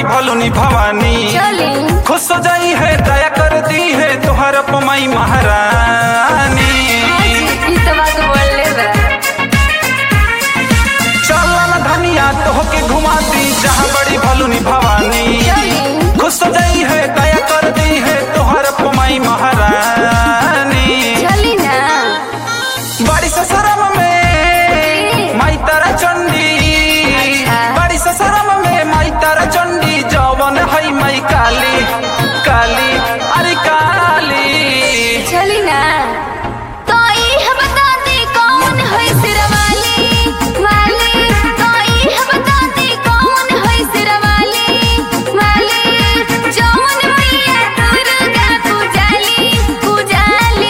भलुनी भवानी चली खुश हो जाई है दया कर दी है तोहर अपमाई महारानी ई तो बात बोलले बा चल न धनिया तोहके घुमा दी जहाँ बड़ी भलुनी भवानी चली खुश हो जाई है दया कर दी है तोहर अपमाई महारानी चली ना बड़ी ससुरम में माई तारा चंडी अच्छा। बड़ी ससुरम में माई तारा चंडी जवन है माई काली काली अरे काली चली ना तो ई बता दे कौन है सिरवाली वाली तो ई बता दे कौन है सिरवाली वाली जौन मैया दुर्गा पूजाली पूजाली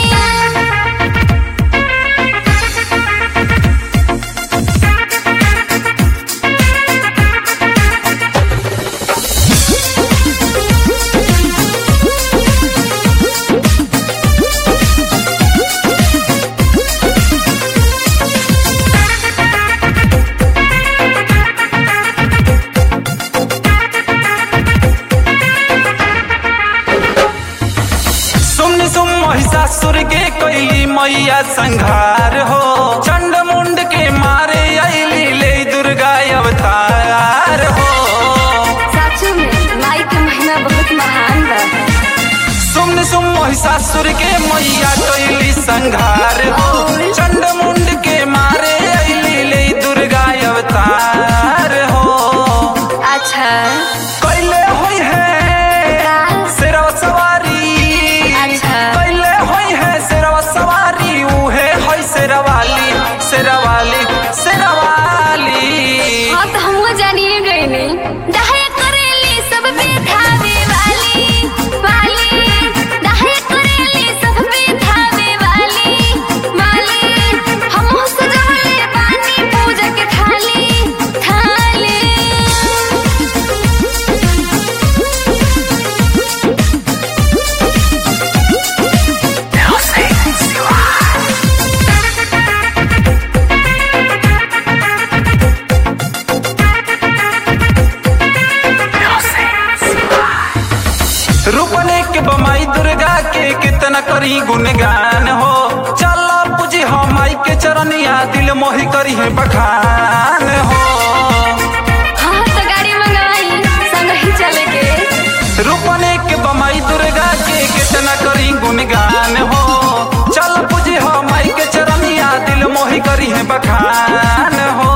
सुन सुम महिषासुर के कैली मैया संघार हो चंड मुंड के मारे अली ले दुर्गा अवतार हो साचू में माई के महिमा बहुत महान बा सुन सुम महिषासुर के मैया कैली संघार हो चंड मुंड के मारे अली ले दुर्गा अवतार हो अच्छा कैले होई है का सिरवा सवारी अच्छा। कैले होई है सिरवा सवारी उहे होई सिरवाली सिरवाली सिरवाली हाँ तो हमको जानिए गए नहीं दहे करेली सब पे धावे वाली वाली दहे करेली सब पे धावे वाली वाली हम सजवले बानी पूजा के थाली थाली रूपने के बमाई दुर्गा के कितना करी गुणगान हो चल पूजी हो माई के चरनिया दिल मोहि करी है बखान हो हाँ तो गाड़ी मंगवाई संग ही चले के रूपने के बमाई दुर्गा के कितना करी गुणगान हो चल पूजी हो माई के चरनिया दिल मोहि करी है बखान हो